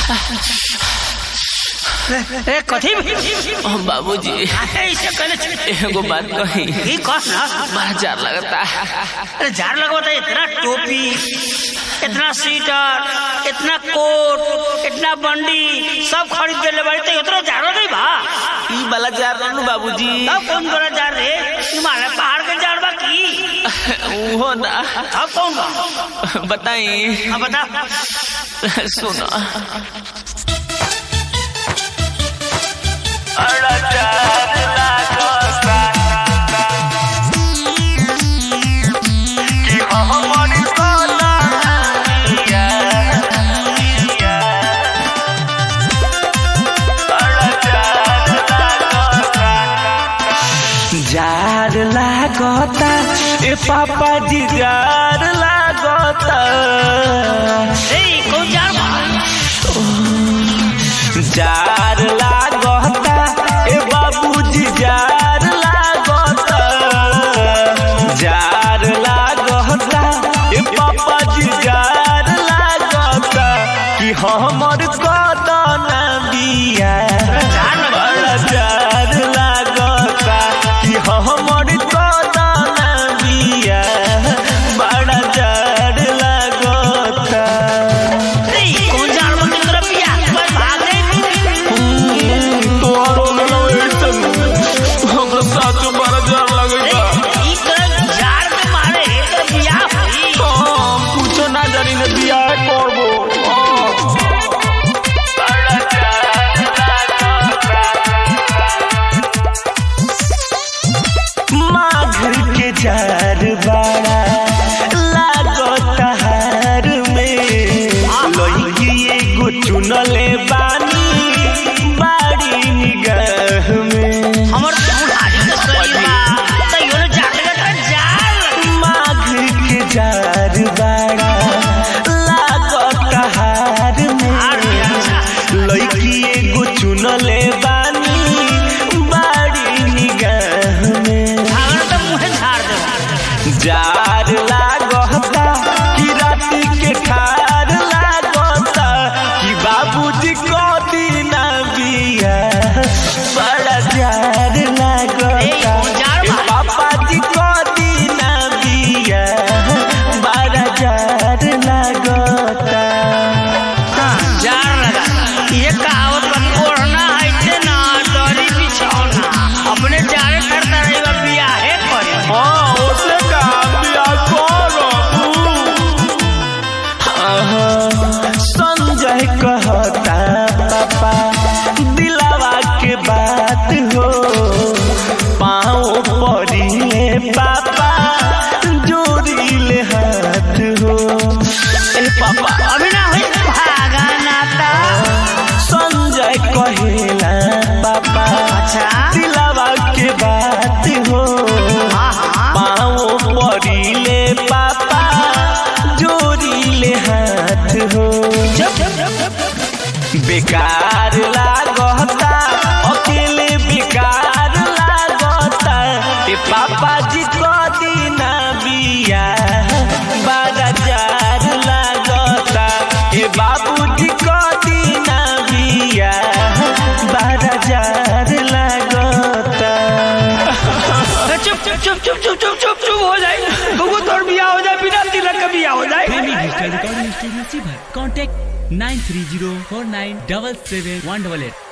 ए कथी ओ बाबूजी ऐसे कहले छे। एगो बात कही ई कह ना बड़ा जार लगता अरे जार लगवाता इतना टोपी इतना स्वेटर इतना कोट इतना बंडी सब खरीद के ले बाड़ी तो इतना जारो नहीं बा ई वाला जार रहनु बाबूजी तब कौन बड़ा जार रे हिमालय पहाड़ के जार बा की उहो ना तब कौन बा बताई अब बता सुनो जार लागता ए पापा जी जार लागता ए कौन जार बा जार लागता ए बाबूजी जार लागता जार लागता ए पापा जी जार लागता कि हमर कदन बिया बड़ा जार लागता कि हमर कदन बिया बड़ा जार लागता ए कौन जार बा तेरा पिया बस भाग रे तोहरो लगैसन हमरा साथ बड़ा जार लगैता ई कर जार के मारे एकर बियाह होई हम कुछो ना जानी ने बियाह करबो माघ के जार बड़ा लागत हार में लइकी एगो चुनले बानी बाड़ी निगाह में हमर बुढ़ारी के शरीर बा त योने जाके का जार लगी। माघ के जार बड़ा लागत हार में लइकी एगो चुनले बानी बाड़ी निगाह में भागन त मुहे झाड़ दे जार लागता कि राति के ठार लागता कि बाबूजी को दीना बिया बड़ा जार लागता ए, कौन जार ए, बा? पापा जी को दीना बिया बड़ा जार लागता जार लगा ये कहावत बा ओढ़ना ऐसे ना दरी बिछौना अपने जारे करता रही बा बियाहे करे हाँ उसे कहा बिया करो संजय कहता पापा दिलावा के बात हो पाँव पड़िले पापा जोड़िले हाथ हो ए पापा अभी ना होई भागा नाता संजय कहेला पापा अच्छा दिलावा के बात हो हाँ हाँ पाँव पड़िले पापा जोड़िले हाथ हो बेकार लागता अकेले बेकार लागता ए पापा जी को दीना बिया बड़ा जार लागता ए बाबूजी को दीना बिया बड़ा जार लागता चुप चुप चुप चुप चुप चुप चुप चुप हो जाए बबू तोर बियाह हो जाए बिना तिलक का बियाह हो जाए प्रेमी डिजिटल रिकॉर्डिंग स्टूडियो सीभर contact nine three zero four nine double seven one double at